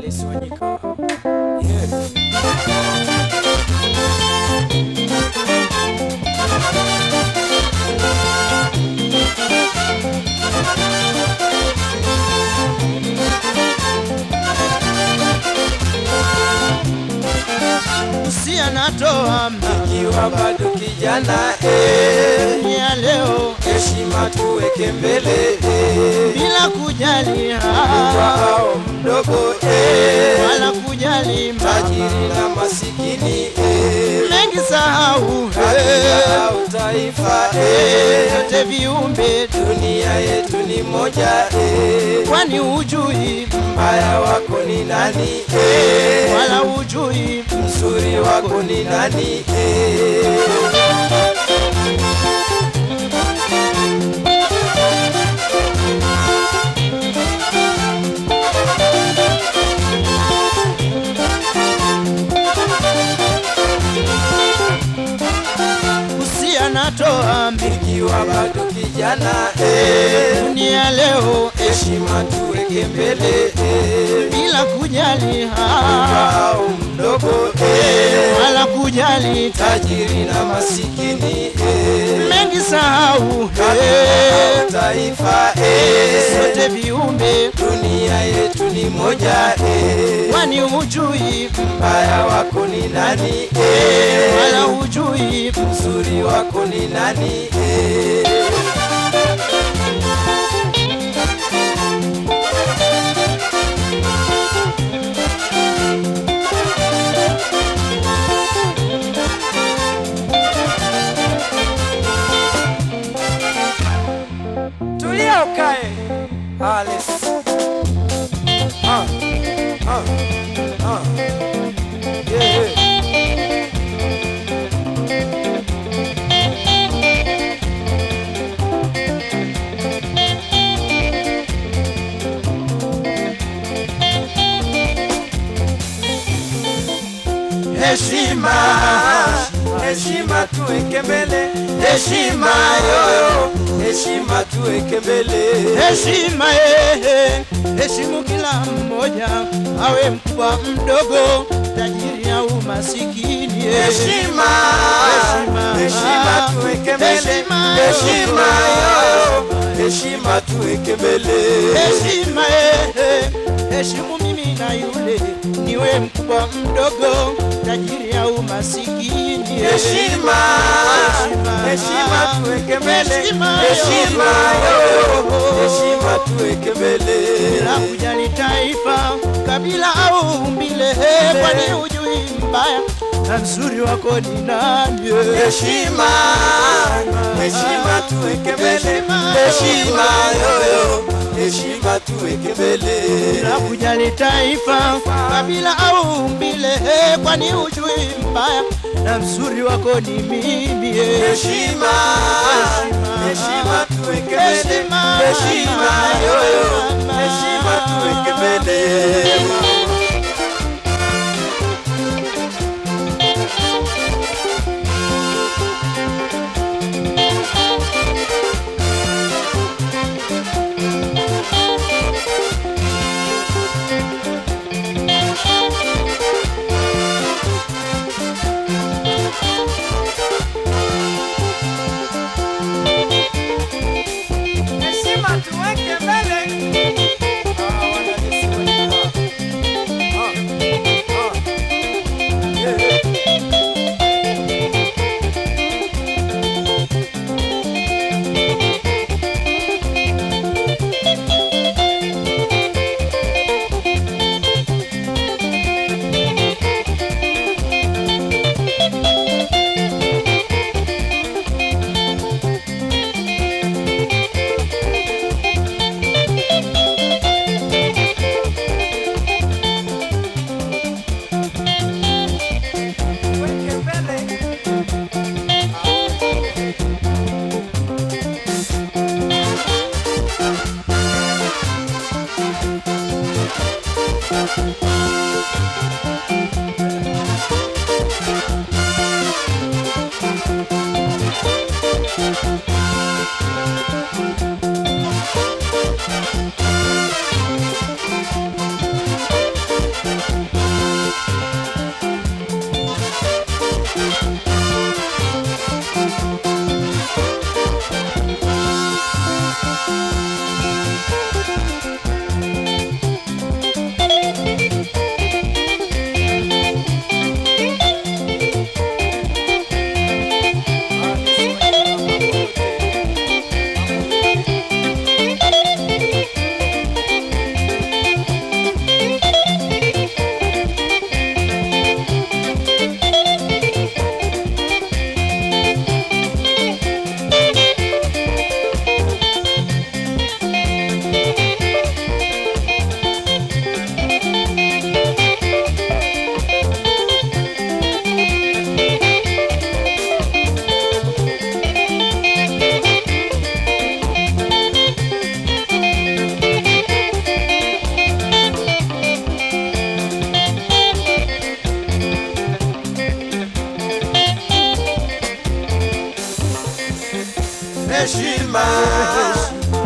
Alice Wanyika. Yeah. usia natoa Ikiwa bado kijana eh, ya leo heshima tuweke mbele eh, bila kujali kwa ha, hao mdogo eh, wala kujali tajiri mama na masikini eh, mengi sahau kabila au taifa eh, yote viumbe dunia yetu ni moja eh, kwani ujui mbaya wako ni nani eh, wala ujui mzuri wako ni nani eh. usia natoa Ikiwa bado kijana eh, dunia leo heshima tuweke mbele eh, bila kujali kwa ha, hao mdogo eh, wala kujali tajiri na masikini eh, mengi sahau kabila au taifa eh, sote viumbe dunia yetu ni moja eh, kwani ujui mbaya wako ni nani eh, wala ujui mzuri wako ni nani eh. Tulia ukae Alice. Ah, ah, ah. Yeah, yeah. Heshima, heshima tuweke mbele, heshima yoyo, heshima tuweke mbele. heshima ehe, heshimu kila mmoja, awe mkubwa mdogo, tajiri au masikini. eh. Heshima, Heshima. heshima tuweke mbele, Heshima. heshima yoyo, heshima tuweke mbele. Heshima ehe, heshimu mimi na yule, niwe mkubwa mdogo, tajiri au masikini. eh. Heshima, heshima tuweke mbele, Heshima heshima yoyo, heshima tuweke mbele. bila kujali taifa, kabila au umbile, eh, kwani ujui mbaya na mzuri wako ni nani? eh. Heshima, heshima tuweke mbele, Heshima. heshima yoyo, heshima tuweke mbele. bila kujali taifa, kabila au umbile, eh, kwani ujui mbaya na mzuri wako ni mimi. eh. Heshima, heshima tuweke mbele, Heshima. heshima yoyo, heshima tuweke mbele. Heshima tuweke mbele,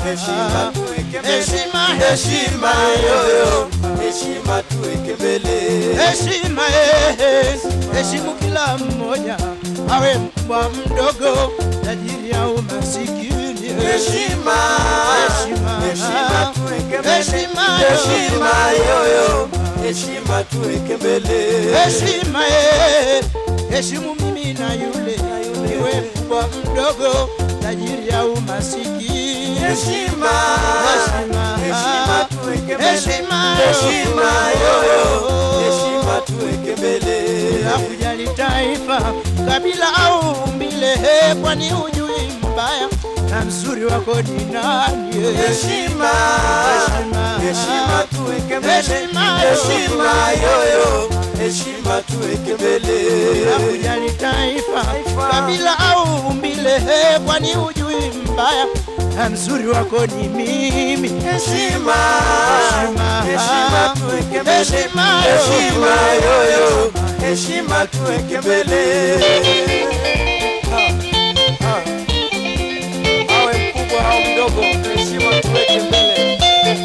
heshima tuweke mbele. heshima heshima yoyo heshima tuweke mbele heshima eh, heshimu kila mmoja awe mkubwa mdogo tajiri au masikini heshima Heshima. heshima tuweke mbele Heshima heshima yoyo heshima tuweke mbele heshima eh, heshimu mimi na yule iwe mkubwa mdogo tajiri au masikini heshima Heshima. heshima tuweke mbele Heshima. heshima yoyo heshima tuweke mbele bila kujali taifa kabila au umbile he kwani hujui mbaya na mzuri wako ni nani heshima Heshima. heshima tuweke mbele Heshima. heshima yoyo heshima tuweke mbele bila kujali taifa kabila au umbile he kwani hujui mbaya na mzuri wako ni mimi heshima Heshima. heshima tuweke mbele Heshima. heshima yoyo heshima tuweke mbele Ha, ha. awe mkubwa au mdogo heshima tuweke mbele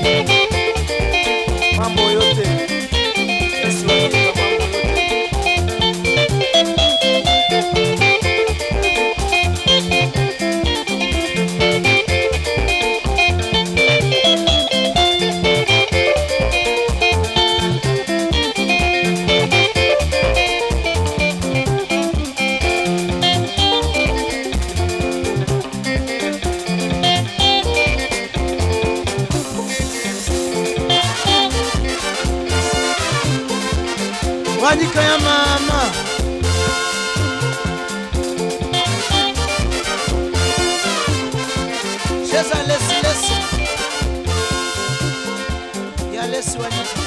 mambo yote Yesu anaita mambo yote Wanyika ya mama cheza lesi lesi ya lesi Wanyika